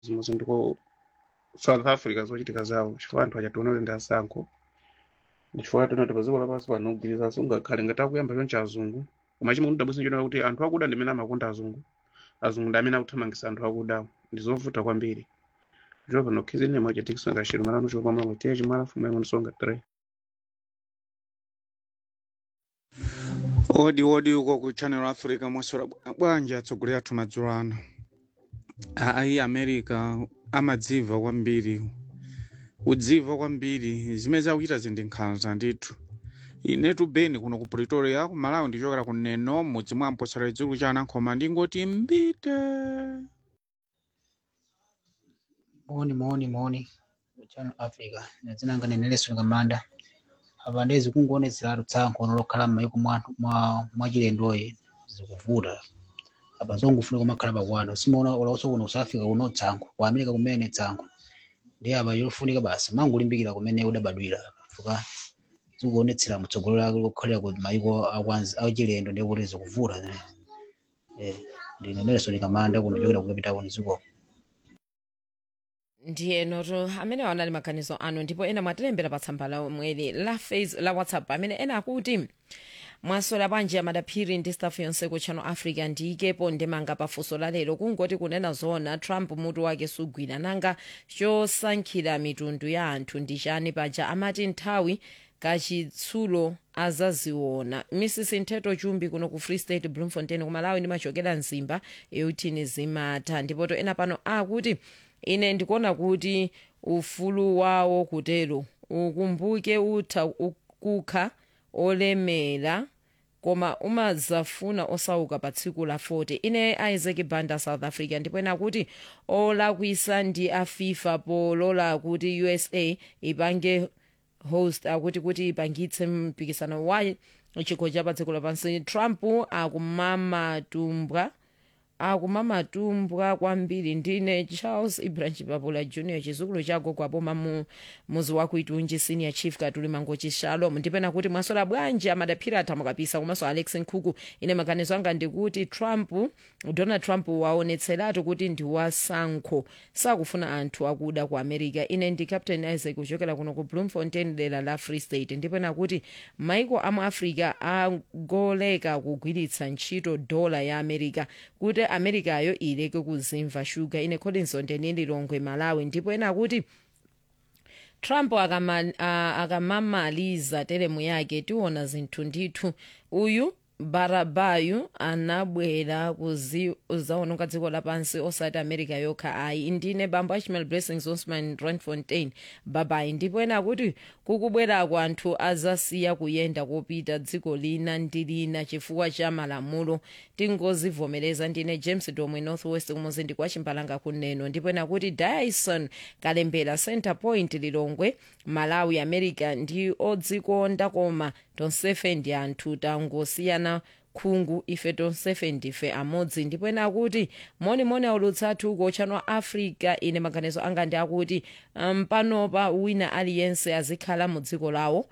zimwe ndiko south africa zochitika zawo chifukwa anthu achationa kuti ndi asankho chifukwa tonati pa dziko lapansi pano kugwirizana sungakhale ngati akuyamba choncho azungu koma chimwe ndidabwisa chonena kuti anthu akuda ndi amene amakonda azungu azungu ndi amene akuthamangisa anthu akudawo ndi zovuta kwambiri chifukwa pano khizini yemwe chatikisonga chero malano chopamala kuti tiye chimala fumu yamwe ndisonga 3 odi odi uko ku channel africa mwasora bwanji atsogoleri athu madzulo ano ayi america amadziva kwambiri kudziva kwambiri zimene zakuchita zindi nkhanza ndithu inetu beni kuno ku pretoria ku malawi ndichokera ku neno mudzi mwa mposera chidzulo cha anankhoma ndingoti mbite moni moni moni channel africa zinanga neneleso ngamanda apa ndezi kungoonetseratu tsankho lokhala m'mayiko mwa mwa mwachilendoyi zikuvuta apa zongofunika kumakhala pakwano simaona ulawuso kuno ku south africa kuno tsankho ku america kumene tsankho ndi apa yofunika basi mangulimbikira kumene udabadwira fuka zikuonetsera mtsogolero lake lokhalira ku mayiko akwanzi achilendo ndi kuti zikuvuta eh ndine nelson kamanda kuno chokera kukapita kuno ziko ndiye noto amene wanali maganizo anu ndipo ena mwatilembera pa tsamba lomweli la face la whatsapp amene ena akuti mwasola bwanji amadaphiri ndi staff yonse ku channel africa ndiyikepo ndemanga pafunso la lero kungoti kunena zona trump mutu wake sugwira nanga chosankhira mitundu ya anthu ndi chani paja amati nthawi kachitsulo azaziona mrs ntheto chumbi kuno ku free state bloemfontein kumalawi ndimachokera mzimba eutini zimatha ndipoto ena pano akuti ine ndikuona kuti ufulu wawo kutero ukumbuke utha kukha olemera koma umazafuna osauka pa tsiku la 40 ine isaac banda south africa ndipo ena kuti olakwisa ndi a fifa polola kuti usa ipange host akuti kuti ipangitse mpikisano wa chikho cha pa dziko lapansi trump akumamatumbwa akumamatumbwa kwambiri ndine charles ibrahim papula junior chizukulu cha gogo aboma mu muzi wa kuitunji senior chief katuli mangochi shalom ndipena kuti mwasola bwanji amadaphira athamukapisa komanso alex nkhuku ine maganizo anga ndikuti trump donald trump waonetseratu kuti ndi wasankho sakufuna anthu akuda ku america ine ndi captain isaac kuchokera kuno ku bloemfontein dera la free state ndipena kuti maiko amu africa agoleka kugwiritsa ntchito dola ya america kuti americayo ileke kuzimva shuga ine collinson ndenililongwe malawi ndipo ena kuti trump akama- a- akamamaliza teremu yake tiona zinthu ndithu uyu barabayu anabwera kuzaononga dziko lapansi osati america yokha ayi ndine bambo achimel blessings osman randfontein babayi ndipo ena kuti kukubwerako anthu azasiya kuyenda kopita dziko lina ndi lina chifukwa cha malamulo tingozivomereza ndine james domwe northwest kumuzi ndi kwa chimbalanga kuneno ndipo ena kuti dyson kalembera center point lilongwe malawi america ndi odzikonda koma tonsefe ndi anthu tangosiyana khungu ife tonsefe ndife amodzi ndipo ena akuti monimoni aulutsa athu uko channel africa ine maganizo anga ndi akuti um, panopa wina aliyense azikhala mu dziko lawo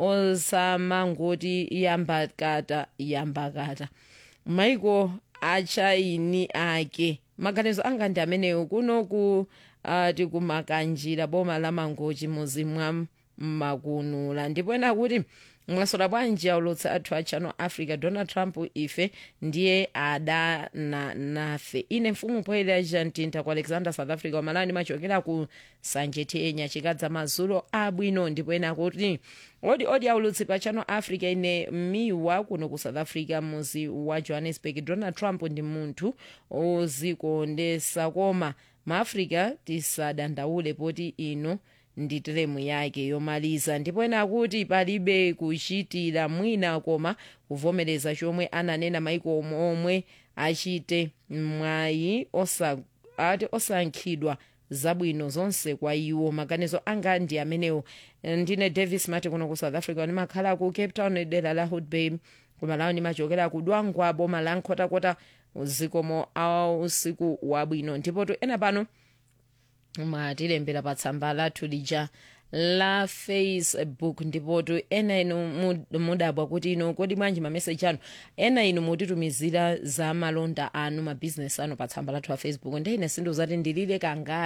osamangoti yambakata yambakata maiko achaini ake maganizo anga ndi amenewo kuno ku uh, tikumakanjira boma la mangochi muzi mwa makunula ndipo ena kuti mwasola bwanji aulutsa athu a channel africa donald trump ife ndiye adana nafe ine mfumu poyera jantinta ku alexander south africa wamalani machokera ku sanjetenya chikadza mazulo abwino ndipo ena kuti odi odi aulutsi pa channel africa ine miwa kuno ku south africa muzi wa johannesburg donald trump ndi munthu ozikondesa koma maafrica tisadandaule poti ino ndi teremu yake yomaliza ndipo ena akuti palibe kuchitira mwina koma kuvomereza chomwe ananena maiko omwe achite mwayi osa, ati osankhidwa zabwino zonse kwa iwo maganizo anga ndi amenewo ndine davis mati kuno ku south africa ndimakhala ku cape town dera la hood bay kumalawi ndimachokera ku dwangwa boma la nkhotakota zikomo a usiku wabwino ndipo ena pano mwatilembera pa tsamba lathu lija la facebook ndipotu ena inu mu- mudabwa kuti ino kodi bwanji mameseji anu ena inu mutitumizira za malonda anu mabizinesi anu pa tsamba lathu la facebook ndi ine sindikuzati ndilile kanga